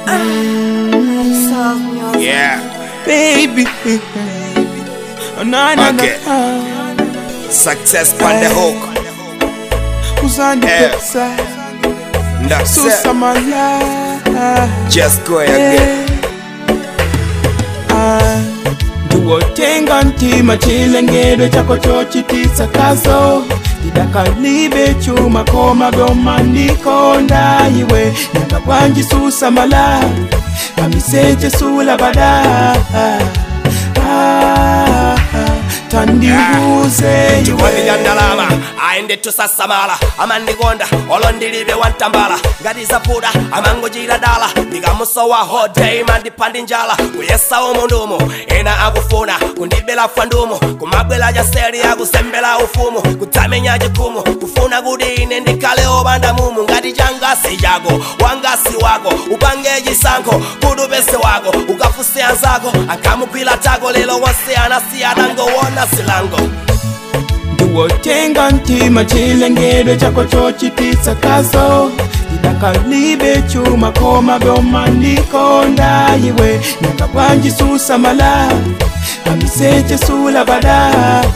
Yeah, baby. Oh, na, na, Okay. na. success on the hook. Uzandi Yeah. pesa, That's susa it. mala. Just go again. Ah, ndiwotenga ntima chilengedwe chako chochitisa kazo tidakalibe chuma koma byomandikonda iwe nyanga bwanjisusa mala kamiseche sula bada Ah, tandibuze chikondi cha iwe ndalama aende tusasamala amandikonda olondilibe wantambala ngati zapuda amangochita dala ndikamusowa hodei mandipandi njala kuyesa umundumu ena akufuna kundibela fandumu kumabwela chaseri akusembela ufumu kutsamenya chikumu kufuna kuti ine ndikhale opanda mumu ngati changasi chako wangasi wako upange chisankho kuti upese wako ukafuse anzako akamugwira tako lelo wonse anasiyana ngowona silango ndiwotenga ntima chilengedwe chako chochitisa kazo tidakalibe chuma koma byomandikonda iwe nyanga bwanjisusa mala kamiseche sula bada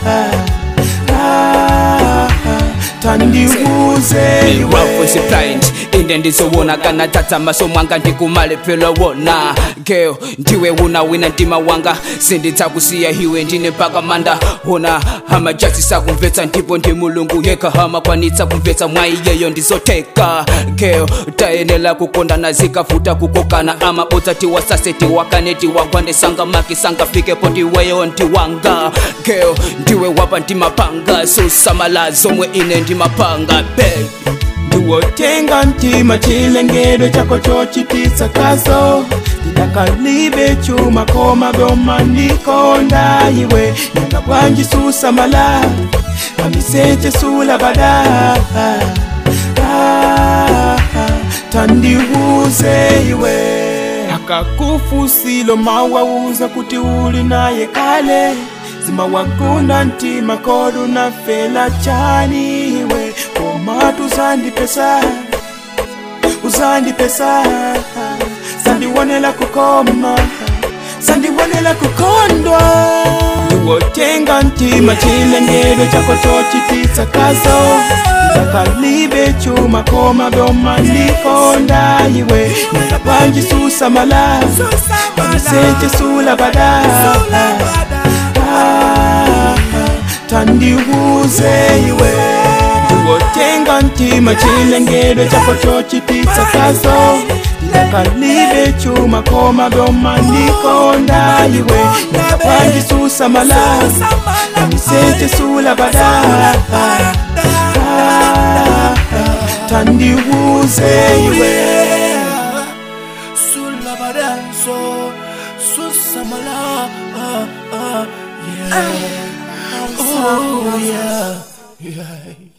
Ah, tandibuze Rough iwe blind inde ndizowona kana tata maso mwanga ndikumalepelo wona girl ndiwe una wina ndima wanga sinditsakusiya hiwe ndine mpaka manda hona hama jasi sakumvetsa ndipo ndi mulungu yekha hamakwanitsa kumvetsa mwayi yeyo ndizoteka girl tayenela kukondana zikavuta kukokana amabodza tiwasase tiwakane tiwagwane sanga maki sangafikepo ndiweyo ndiwanga girl ndiwe wapa ndimapanga susamala zomwe ine ndimapanga baby ndiwotenga ntima chilengedwe chako chochitisa kazo tidakalibe chuma koma byomandikonda iwe nyanga bwanjisusa mala kamiseche sula bada Ah, tandibuze iwe akakufusilo mawauza kuti uli naye kale zimawagunda ntima kodu na fela chani iwe komatu uzandipesa uzandipesa sandiwonela kukoma sandiwonela kukondwa ndiwotenga ntima chilengedwe chako chochitisa kazo ndakalibe chuma koma byomandikonda iwe nyanga bwanjisusa mala kamiseche sula bada Ah, tandibuze iwe ndiwotenga ntima chilengedwe chako chochitisa kazo ndakalibe chuma koma byomandikonda iwe nyanga bwanjisusa mala kamiseche sula bada Ah, tandibuze iwe Sulabadanso, Susamala, ah, ah, yeah. Oh, yeah. yeah.